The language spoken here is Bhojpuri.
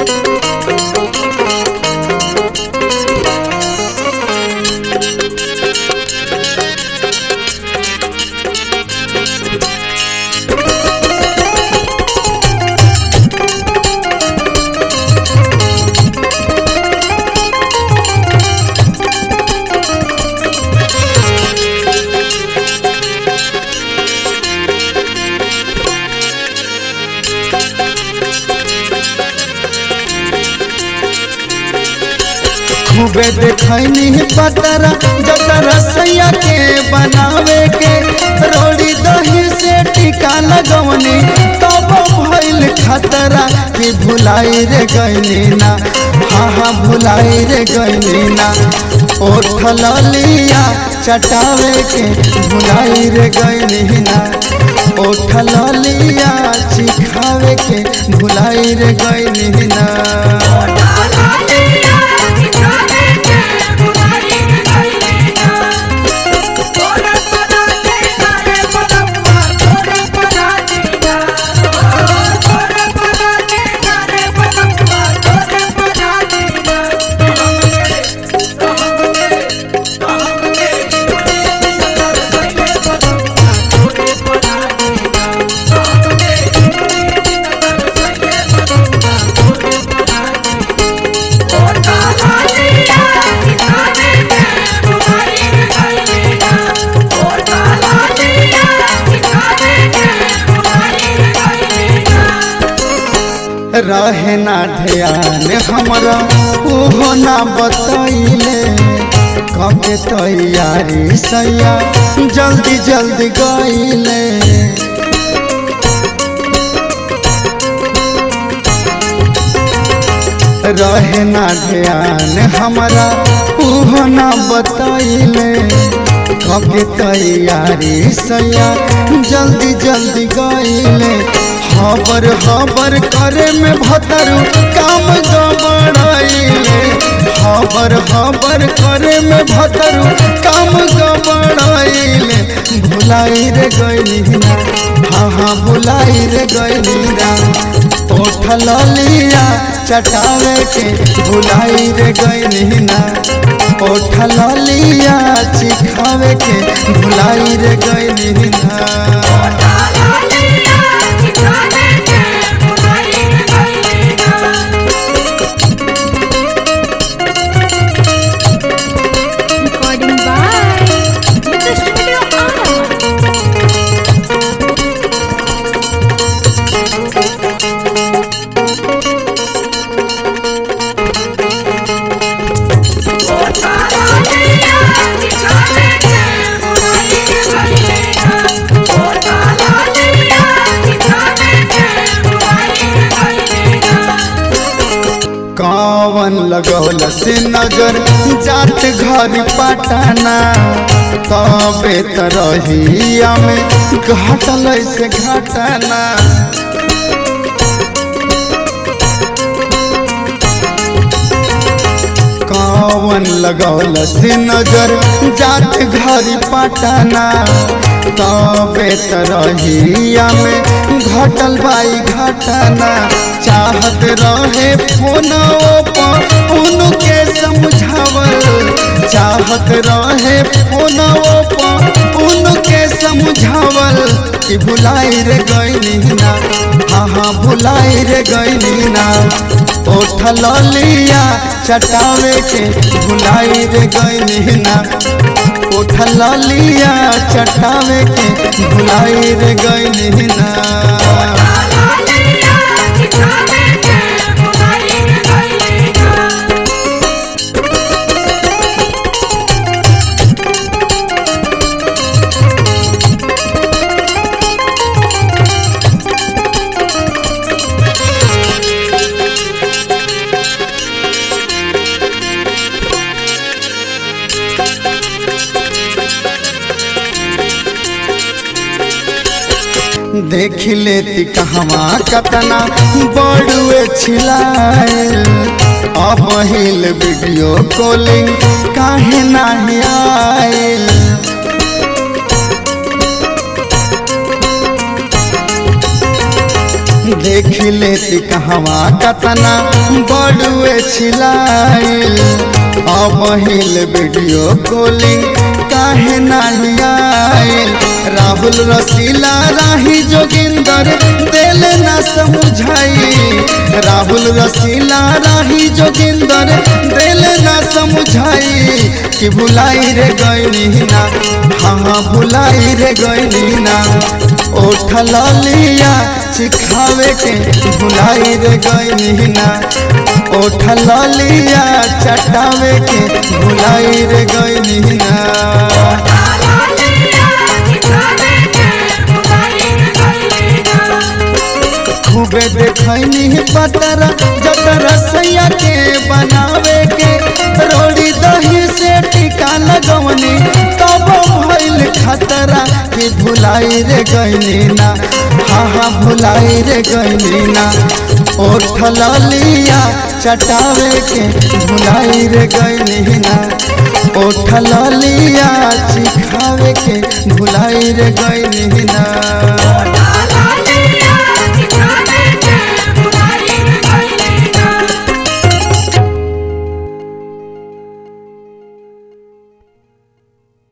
खूबे देखनी पतरा जतरा सैया के बनावे के रोड़ी दही से टीका लगवनी तब भइल खतरा कि भुलाई रे गईनी ना हाँ हाँ भुलाई रे गईनी ना ओठ लिया चटावे के भुलाई रे गईनी ना ओठ लिया चिखावे के भुलाई रे गईनी ना रहे ना ध्यान हमारा ओहो ना बतैले कबे तैयारी सैया जल्दी जल्दी गईले रहे ना ध्यान हमारा ओहो ना बतैले कबे तैयारी सैया जल्दी जल्दी गईले हबर हबर करे में भतरू काम गबड़ाइले हबर हबर करे में भतरू काम गबड़ाइले भुलाई रे गईली ना हाँ हाँ भुलाई रे गईली ना ओठल लिया चटावे के भुलाई रे गईली ना ओठल लिया चिखावे के भुलाई रे गईली ना Recording by Jitha Studio Anna. कवन लगौल से नजर जात घर पटाना तबे त रहिया में घटल से घटना कवन लगौल से नजर जात घर पटाना तबे त रहिया में घटल बाई घटना चाहत रहे फोनों पर उनके समझावल चाहत रहे फोनों पर उनके समझावल कि भुलाई रे गईली ना हाँ हाँ भुलाई रे गईली ना ओठल लिया चटावे के भुलाई रे गईली ना उठल लिया चटावे के भुलाई रे गईली ना देख लेती कहवा कतना बड़ुए छिलाए अब हिल वीडियो कॉलिंग काहे नाही आयल देख लेती कहवा कतना बड़ुए छिलाइल अब हिल वीडियो कॉलिंग काहे नाही आइल राहुल रसीला राही जोगिंदर दिल ना समझाई राहुल रसीला राही जोगिंदर दिल ना समझाई कि भुलाई रे गईनी ना हाँ हाँ भुलाई रे गईनी ना ओठ लिया सिखावे के भुलाई रे गईनी ना ओठ लिया चटावे के भुलाई रे गईनी ना खूबे देखनी पतरा जतर सैया के बनावे के रोड़ी दही से टिका लगवनी तब भइल खतरा कि भुलाई रे गईनी ना हाँ हाँ भुलाई रे गईनी ना ओठ लिया चटावे के भुलाई रे गईनी ना ओठ लिया चिखावे के भुलाई रे गईनी ना